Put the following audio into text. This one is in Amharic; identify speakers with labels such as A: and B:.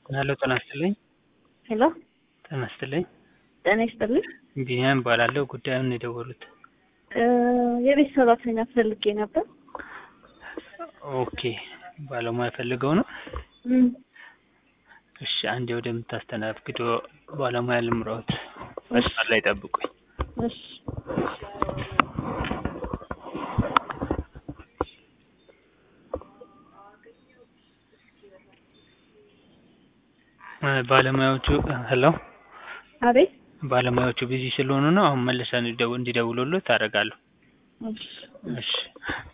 A: ሄሎ ጤና ይስጥልኝ።
B: ሄሎ
A: ጤና ይስጥልኝ።
B: ጤና ይስጥልኝ።
A: ቢኒያም እባላለሁ። ጉዳዩን ነው የደወሉት?
B: እ የቤት ሰራተኛ ፈልጌ ነበር።
A: ኦኬ ባለሙያ ፈልገው ነው?
B: እም፣
A: እሺ አንዴ ወደምታስተናግደው ባለሙያ ልምራዎት። መስመር ላይ ጠብቁኝ።
B: እሺ
A: እ ባለሙያዎቹ ሄሎ
B: አቤት።
A: ባለሙያዎቹ ቢዚ ስለሆኑ ነው። አሁን መልሰን እንዲደውሉልዎት አደርጋለሁ።
B: እሺ
A: እሺ